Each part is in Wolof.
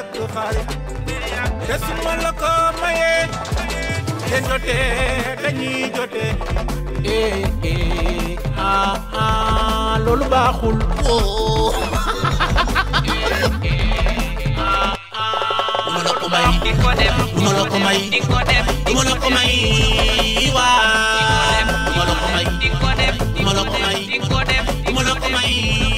yàgg xarit te su ma la ko mayee ngeen jotee dañuy jotee eh eh ah ah loolu baaxul woo duma la ko may duma la ko may duma la ko may waa duma la ko may duma la ko may duma la ko may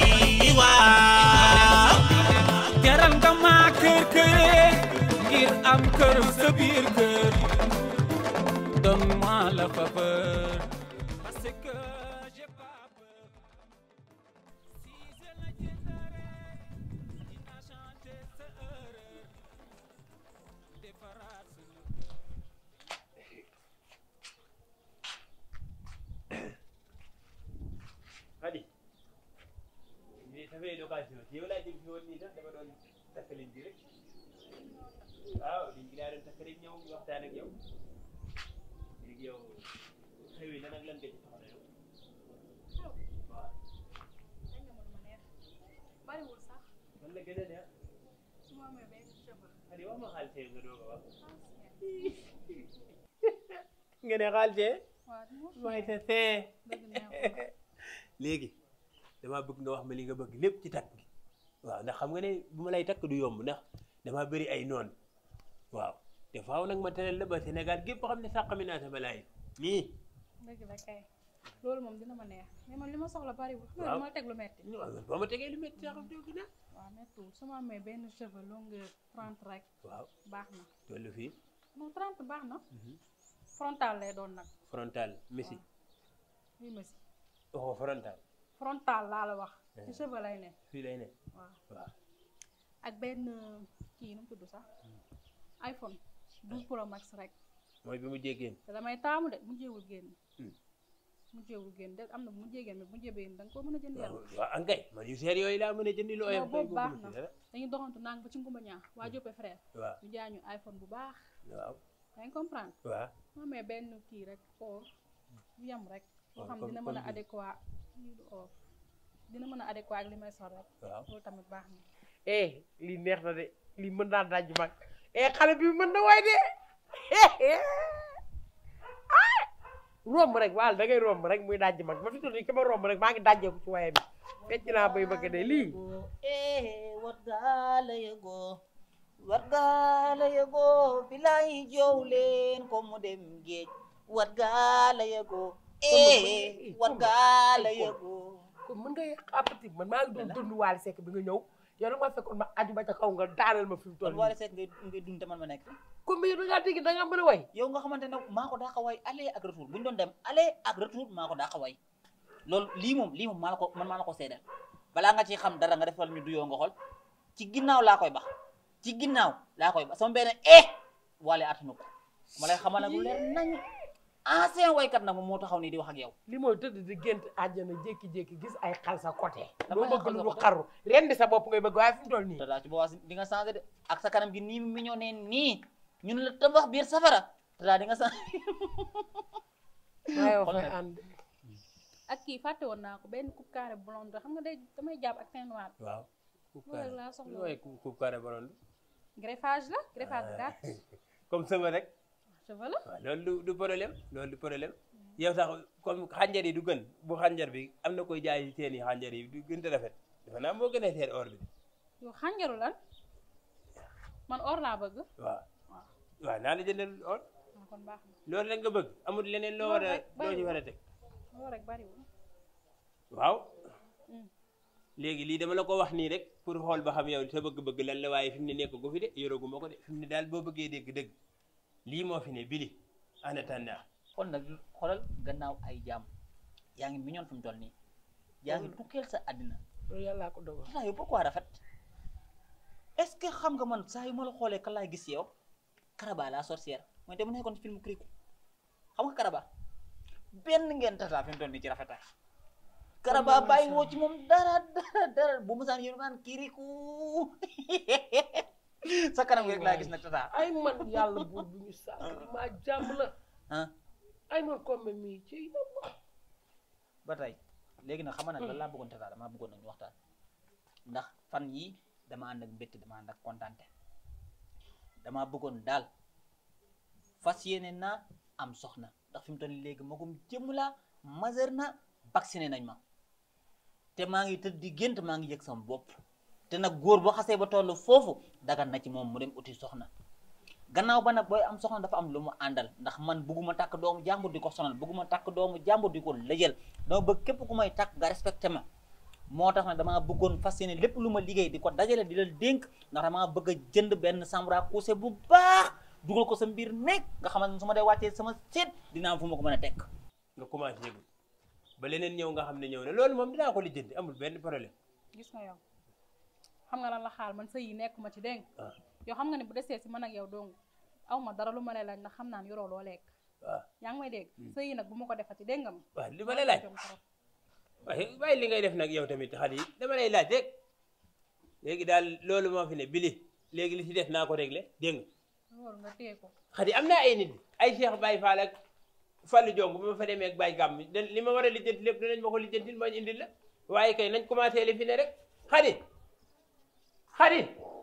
waa jaral nga maa kër këree ngir am kër sa biir kër donne-moi la faveur parce que j'ai pas peur si je la jëndalee dina changer sa erreur defaraat sunu kër Xadi lii ça fait l'occasion ci yow laa jëm fi woon nii sax dama doon takk liñ bi rek waaw liñ bi laa doon takk rek ñëw waxtaan ak yow léegi yow xew yi lan ak lan nga ci soxla yow waaw bariwul sax man la gën a neex su ma amee benn cheveux Xadi wax ma xaalis nga doog a wax nga ne xaalis waaw mooy sa see dëgg neexul léegi damaa bëgg nga wax ma li nga bëgg lépp ci takk gi waaw ndax xam nga ne bu ma lay takk du yomb ndax damaa bëri ay noon waaw te faaw nag ma teral la ba Sénégal gépp xam ne sàqami naa sama laay nii dëgg la kay loolu moom dina ma neex mais man li ma soxla bariwul xam nga Waaw. dama teg lu metti boo ma tegee lu métti sax doogi na waaw mettiwul su ma amee benn cheveux longueur 30 rek waaw baax na tollu fii non 30 baax na frontal lay doon nag frontal messi lii ma si waxoo frontal frontal laa la wax ci cheveux lay ne fii lay ne waaw waaw ak benn kii nu mu tudd sax iPhone 12 Pro Max rek mooy bi mu jéggeen te damay taamu de mu jéewul génn Hmm. mu jéewul génn de am na mu jéegéen mais mu jébee da nga koo mën a jënd yàlla waaw ankay man yu seer yooyu laa mën a jëndi lu oyof non boobu kay baax bëgguma na ci dara. dañuy doxantu nang ba ci ngumba ñaa waa Joppe frère waaw ñu jaay ñu iPhone bu baax waaw yaa ngi comprendre waaw mu amee benn kii rek or bu yem rek boo Waaw, xam comme- dina mën comme a bii. adéquat lii du or dina mën a adéquat ak li may sol rek waaw loolu tamit baax na eh lii neex na de lii mën naa daj mag eh xale bi mën na way de ah romb rek waal da ngay romb rek muy daj mag ba fi toll nii ki ma romb rek maa ngi dajjeeku ci waye bi fecc naa bay bëgg de lii eh wat gaala yego wat gaala yego bilaay joow leen ko mu dem géej wat gaala yego eh wat gaala yego kon mën nga xapati man maa ngi doon dund Waly Seck bi nga ñëw yow nag ma fekkoon ma aju ba ca kaw nga daaneel ma fi mu toll kon Waly Seck ngay ngay dund te man ma nekk kon mais yow da ngaa dégg da ngaa mën a way yow nga xamante ne maa ko daaqa way aller ak retour bu ñu doon dem aller ak retour maa ko daaqa way loolu lii moom lii moom maa la ko man maa la ko seedeel balaa nga ci xam dara nga defal ñu duyoo nga xool ci ginnaaw laa koy bax ci ginnaaw laa koy bax sama benn eh Waly attanu ko ma lay xamal nag lu leer nañ ancien waykat nag moom moo taxaw nii di wax ak yow li mooy tëdd di gént àjjana jékki-jékki gis ay xal sa côté Damay doo xal bëgg sa lu côté. xaru ren di sa bopp ngay bëgg waaye fi mu toll nii te daa ci boobaa di nga changé de ak sa kanam gi nii mi ñoo ne nii ñun la tabax biir safara te daa di nga changé waaye wax Xool ngay nag. ànd ak kii fàtte woon naa ko benn coupe carré blonde xam nga day damay jàpp ak teint noir waaw coupe loolu rek carré laa soxla lu mooy coupe coupe carré baroon greffage la greffage bu gàtt comme sama rek cheveux la waaw loolu du du problème loolu du problème yow sax comme xànjar yi du gën bu xànjar bi am na koy jaay seen i xànjar yi du gën a rafet dafa naa moo gën a seet or bi yow xànjaru lan man or laa bëgg waaw waaw waaw naa la jëndal or waaw kon baax na loolu rek nga bëgg amul leneen loo war a Loolu rek loo ñu bariwul. war a teg loolu rek bariwul waaw Mm. léegi lii dama la ko wax nii rek pour xool ba xam yow sa bëgg-bëgg lan la waaye fi mu ne nekk gu fi de yoroogu ma ko de fi mu ne daal boo bëggee dégg dëgg lii moo fi ne bili en attendant kon nag xoolal gannaaw ay jaam yaa ngi mignon fi mu toll nii yaa ngi tukkeel sa àddina loolu yàllaa ko dogal tata yow pourquoi rafet est ce que xam nga man saa yu ma la xoolee kan laay gis yow Karaba la sorcière mooy dama nekkoon ci film Kirikou xam nga Karaba benn ngeen tata fi mu toll nii ci rafetaay Karaba bàyyi woo ci moom dara dara dara bu ma saan yéen naan Kirikou sa kanam gi rek laa gis nag tata ay man yàlla buur bu ñu sàkk di maa jàmm la ah ay man comme mii ci ba tey léegi nag xam nga nag lan laa bëggoon tata damaa bëggoon nag ñu waxtaan ndax fan yii dama ànd ak mbégte dama ànd ak kontante damaa bëggoon daal fas yéene naa am soxna ndax fi mu toll nii léegi magum jëmm laa majeur na vacciné nañ ma te maa ngi tëdd di gént maa ngi yëg sama bopp te nag góor boo xasee ba toll foofu dagan na ci moom mu dem uti soxna gannaaw ba nag booy am soxna dafa am lu mu àndal ndax man bëgguma takk doomu jàmbur di ko sonal bëgguma takk doomu jàmbur di ko lëjal dama bëgg képp ku may takk nga respecté ma moo tax nag damaa bëggoon fas yéene lépp lu ma liggéey di ko dajale di la dénk ndax damaa bëgg a jënd benn chambre à coucher bu baax dugal ko sa mbir nekk nga xamante ne su ma dee wàccee sama seet dinaa am fu ma ko mën a tekk nga commencé yëgul ba leneen ñëw nga xam ne ñëw na loolu moom dinaa ko lijjanti amul benn problème gis nga yow xam nga lan la xaal man sa yi nekk ma ci dégg waaw yow xam nga ne bu desee si man ak yow dong aw ma dara lu ma lay laaj ndax xam naa ne yoroo loo lekk waaw yaa ngi may dégg sa yi nag bu ma ko defati dégg nga ma waaw li ma lay laaj waaye bàyyi li ngay def nag yow tamit xale yi dama lay laaj rek léegi daal loolu moo fi ne bili léegi li ci des naa ko réglé dégg nga loolu nga téye ko xadi am naa ay nit ay Cheikh Baye Fall ak Fallou Diong bu ma fa demee ak Baye Gàmm da li ma war a lijjanti lépp danañ ma ko lijjantil ma indil la waaye kay nañ commencé li fi ne rek xadi xadi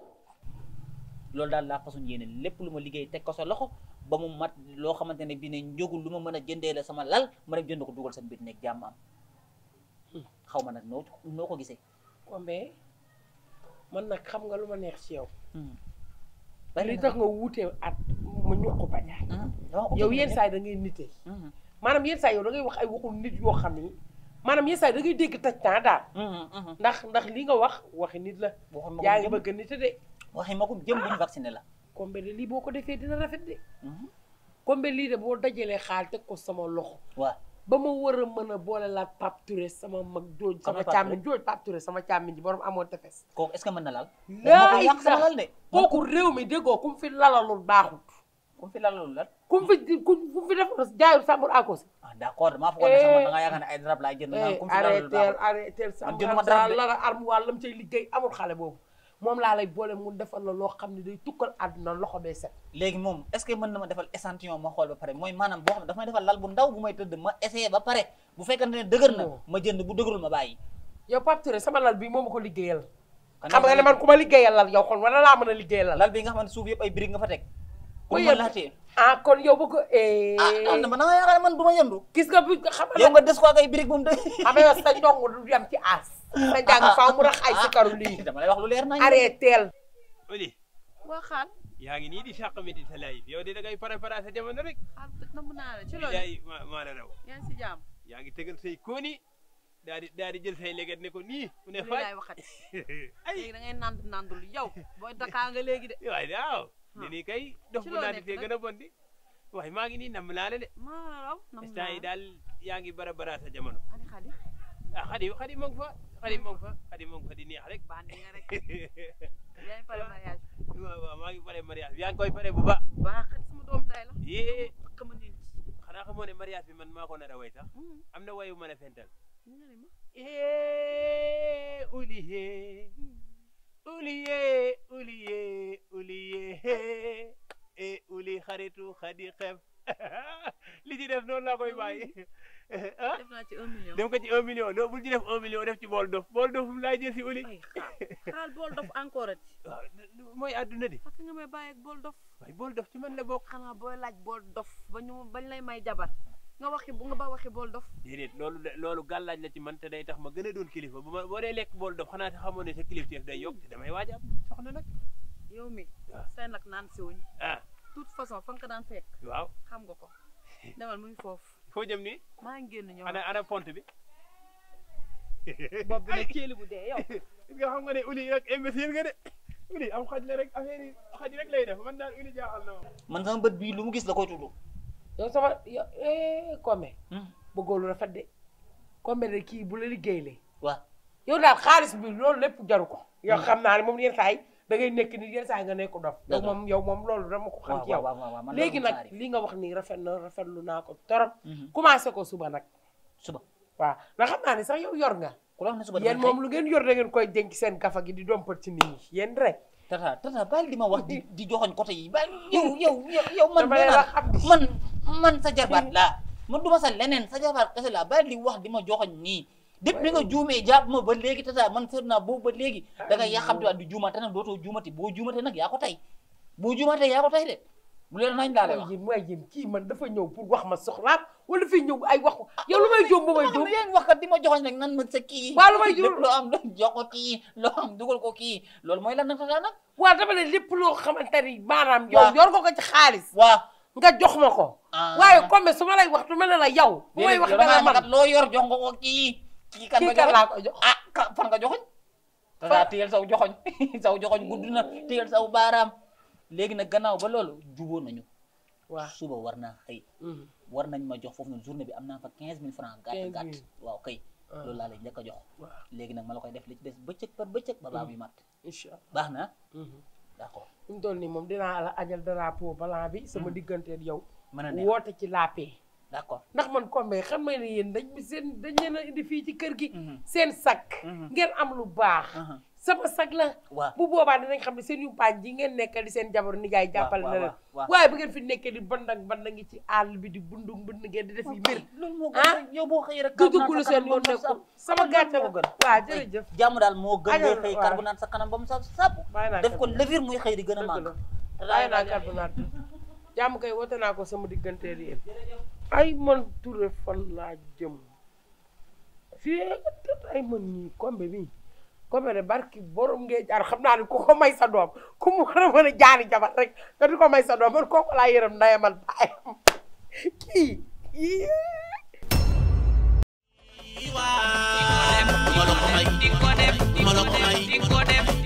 loolu daal laa façon yéene lépp lu ma liggéey teg ko sa loxo ba mu mat loo xamante ne bii ne njógul lu ma mën a jëndee la sama lal ma dem jënd ko dugal sa mbir nekk jàmm am xaw ma nag noo noo ko gisee Kombe man nag xam nga lu ma neex ci yow bari li na tax nga wuute at mu ñuq ko baña yow yenn saa yi da ngay nite maanaam yenn saa yi yow da ngay wax ay waxul nit yoo xam ni maanaam yenn saa yi da ngay dégg taj temps daal ndax ndax li nga wax waxi nit la waxoon ma yaa ko ngi jëm bëgg nite de waxi ma ko jëm bu ñu vacciné la Kombe de lii boo ko defee dina rafet de Kombe lii de boo dajalee xaal teg ko sama loxo waaw ba ma war a mën a boole la Pape Touré sama mag jooj Sama sama Pape càmmiñ jooj Pape Touré sama càmmiñ ji borom amoon tefes kooku est-ce que mën na laal laa ko yàq sama lal de kooku réew mi déggoo ku mu fi lalalul baaxut ku fi lalul lan ku mu fi ku mu fi def jaayul sàmbur àkkosi ah d'accord damaa foog ne sama da ngaa yaakaar ne ay darab laay jënd naan ku fi lalul arrêteel baaxul arrêteel Man sàmbur jënduma ak dara sa de. lara armoire lam cay liggéey amul xale boobu moom laa lay boole mu defal la loo xam ne day tukkal àdduna loxo bee set léegi moom est-ce que mën na ma defal échantillon ma xool ba pare mooy maanaam boo xam ne dafa may defal lal bu ndaw bu may tëdd ma essayé ba pare bu fekkante ne dëgër na Non. ma jënd bu dëgërul ma bàyyi yow Pape Touré sama lal bi moo ma ko liggéeyal Kan xam moo nga ko ne man ku ma liggéeyal lal yow kon wala laa mën a liggéeyal lal lal bi nga xamante suuf yëpp ay briques nga fa teg pour Muy ma yëpp. laatee ah kon yow bu ko ah am na ma da nga yaakaar ne man du ma yëndu gis nga bu xam nga yow nga des ko ak ay briques bu mu dëgg xam nga sa ndongo du yam ci aas sa jàng faaw mu rax ay sikaru lii dama lay wax lu leer nañ arrêteel Oli waa xaal yaa ngi nii di sàq mi di sa live yow de da ngay préparé sa jamono rek xaal namm naa la ci loolu yaay ma maa la raw yaa ngi si jàmm yaa ngi tegal say kooni daa di daa di jël say leget ne ko nii mu ne li faaj laay waxati ay léegi da ngay nand nandul yow booy Dakar nga léegi de waaye waaw ni nii kay dox Ci bu loo naa di nekk fee nag? gën a bon di waaye maa ngi nii namm naa la de maa la raw nam instant yi daal yaa ngi bara bara sa jamono ani xadi ah xadi xadi mo ngi fa xadi mo ngi fa xadi mo ngi fa di neex rek bandi nga rek yaa ngi pare mariage waaw waaw maa ngi pare mariage bi yaa ngi koy pare bu baax baax xadi sama doom day la yee xama nit xanaa xamoo ne mariage bi man maa ko nar a way sax am na wayu mën a fental nga ne ma Eh, uliye, uliye, uliye, uliye, eh, uli xaritu xadi xef li ci def noonu laa koy bàyyi ah def naa ci un million def ko ci un million non bul ci def un million def ci bool dof bool dof mu laay jël si uli ay xaal xaal bool dof encore ati waaw mooy àdduna di fekk nga may bàyyi ak bool dof waaye bool dof ci man la bokk xanaa booy laaj bool dof ba ñu bañ lay may jabar nga waxi bu nga ba waxi bool dof déedéet loolu de- loolu gàllaaj la ci man te day tax ma gën a doon kilifa bu ma boo dee lekk bool dof xanaa te xamoon ne sa kilifteef day yokk te damay waaj a am soxna nag yow mi waaw. say nag naan si wuñ ah toute façon fa nga ko daan fekk waaw xam nga ko demal mu ngi foofu foo jëm nii maa ngi génn ñëw ana ana pont bi bopp bi ne ceeli bu dee yow nga xam nga ne uli rek imbécile nga de uli am xaj la rek affaire yi xaj rek lay def man daal uli jaaxal na ma man sama bët bii lu mu gis la koy tudd yow sama yow eh Kombe bëggoo lu rafet de Kombe de kii bu la liggéeylee waaw yow daal xaalis bi loolu lépp jaru ko yow xam naa ne moom yenn saa yi da ngay nekk ni yenn saa yi nga nekk dof yow Dëgg la. moom yow moom loolu dama ko xam waaw ci yow waaw waaw man léegi loolu nag saari. li nga wax nii rafet na rafetlu naa ko torop Mhm. commencé ko suba nag suba waaw ndax xam naa ne sax yow yor nga ku la wax ne suba yéen damay moom lu ngeen yor da ngeen koy denc seen gafa gi di dompat ci nit ñi yéen rek xëy tata tata bàyyi di ma wax di di joxoñ côté yi bàyyi yow yow yow yow man dama nee la naa xam di man man sa jarbaat laa man du ma sa leneen sa jarbaat kese laa bàyyi di wax di ma joxoñ nii depuis bi nga juumee jàpp ma ba léegi tata man seet naa boobu ba léegi da nga yàqamti waat di juumaat te nag dootoo juumati boo juumate nag yaa ko tey bu jumatee yaa ko tey de bu leen nañ daale wax mooy yéen mooy yéen kii man dafa ñëw pour wax ma soxlaam wala dafay ñëw ay wax yow lu may jóom ba may jóom yéen wax kat di ma joxoñ nag nan ma sa kii Waa lu may jur- lépp loo am doon jox ko kii loo am dugal ko kii loolu mooy lan nag tata nag waaw dama ne lépp loo xamante ni maanaam yow Waaw. yor nga ko ci xaalis waaw nga jox ma ko Ah. waaye comme su ma lay wax du ma ne la yow bu may wax dara man kat loo yor jox nga ko kii kii kan kii nga kan joxoñ laa ko jox ah ka fan nga joxoñ tata téyel saw joxoñ saw joxoñ gudd na téyel saw baaraam léegi nag gannaaw ba loolu juboo nañu waaw suba war naa xëy Mhm. war nañ ma jox foofu noonu journée bi am naa fa quinze mille francs gàtt 15 gàtt 000. waaw kay Ah. loolu laa lay njëkk a jox waaw léegi nag ma la koy def li ci des bëccëg par bëccëg ba baa muy mat incha allah baax na Mhm. d'accord fi mu toll nii moom dinaa la ajal drapeau blanc bi sama digganteel yow mën a neex woote ci la paix d'accord ndax man comme xam may ne yéen dañ seen dañ leen a indi fii ci kër gi Mhm. seen sakk Mhm. ngeen am lu baax Mhm. sama sag la waaw bu boobaa dinañ xam ne seen yumpaañ ji ngeen nekkal di seen jabaru nijaay jàppale na waaw, leen waaw. waaye bu ngeen fi nekkee di bandang bandang ngi ci àll bi di bundu mbënd ngeen di def yi mbir loolu moo ah gën yow boo xëyee rek du carbonate duggulu sa seen kanam yoon ba mu nekkul saf sama gàcce moo gën waaw jërëjëf jàmm daal moo gën ngay Ajal, xëy waaw. carbonate sa kanam ba mu saf saf bàyyi naa def ko carbonate. levure muy xëy di gën a dëgg màgg la bàyyi naa carbonate jàmm kay wote naa ko sama digganteel yéen ay man Touré fan laa jëm fii ay man ñii kombe bi kombe de barki borom ngee jaar xam naa ne ku ko may sa doom ku mu war a mën a jaari jabar rek nga di ko may sa doom man kooku laa yërëm ndaye man baayam kii kii Duma la ko may duma la ko may